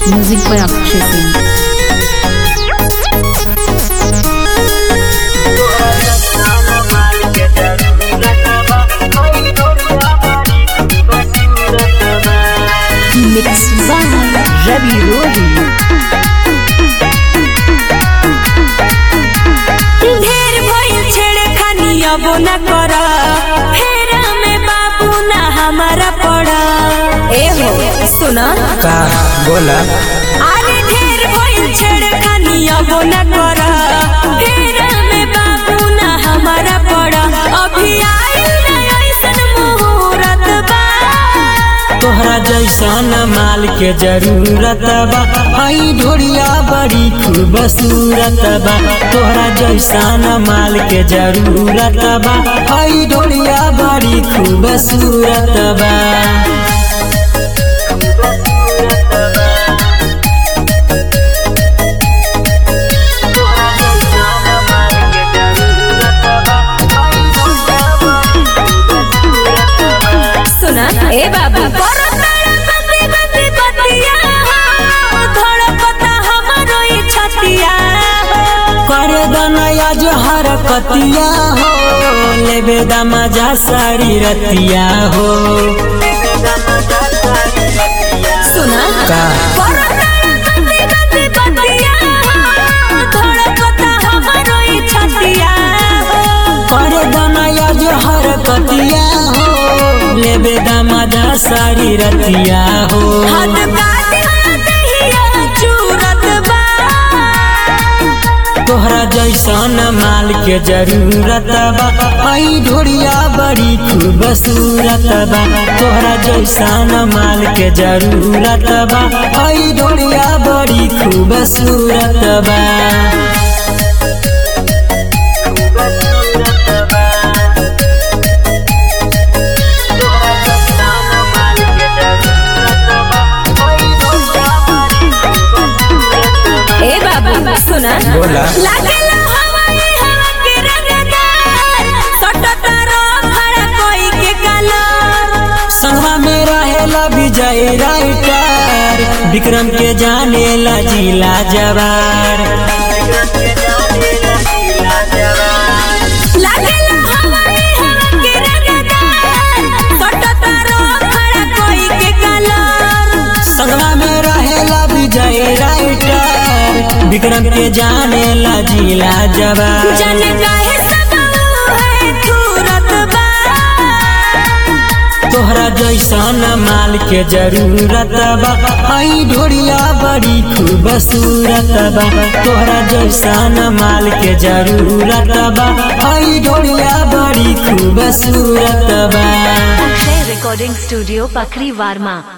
Music by Akshay Singh. Mixed by Ravi Rohi. ढेर भइल छेड़खानी अब न कर फेरा में बाबू ना हमारा पड़ा ए हो सुना का बोला अरे ढेर भइल छेड़खानी अब न कर फेरा में बाबू ना हमारा पड़ा अभी आइल ना ऐसन मुहूर्त बा तोहरा जैसन माल के जरूरत बा आई ढोरिया बड़ी खूबसूरत बा तोहरा जैसन माल के जरूरत बा आई ढोरिया बड़ी खूबसूरत बा सुना ए बाबू करो तारा गंदी गंदी बतिया हो धड़कता हमारो ई छतिया हो कर दनया जो हरकतिया हो लेबे दमजा साड़ी रतिया हो सुना का करो तारा गंदी गंदी बतिया हो धड़कता हमारो ई छतिया हो कर दनया जो हरकतिया हो लेबे दमजा साड़ी रतिया हो हाथ काटे दहिया चूरत बा तोहरा जैसन माल के जरूरत बा आई ढोरिया बड़ी खूबसूरत बा तोहरा जैसन माल के जरूरत बा आई ढोरिया बड़ी खूबसूरत बा ए बाबू सुना बोला। लागेला हवाई हवा के रंगदार सटता रो खड़ा कोई के कलर संगवा में रहेला विजय राइटर विक्रम के जाने ला जिला जवार लागेला हवाई हवा के रंगदार सटता रो खड़ा कोई के कलर संगवा में रहेला विजय राइटर विक्रम के जाने ला जिला जवार जन काहे सताऊ है तुरत बा तोहरा जैसन माल के जरूरत बा आई ढोरिया बड़ी खूबसूरत बा तोहरा जैसन माल के जरूरत बा आई ढोरिया बड़ी खूबसूरत बा Akshay Recording Studio, Pakri Varma.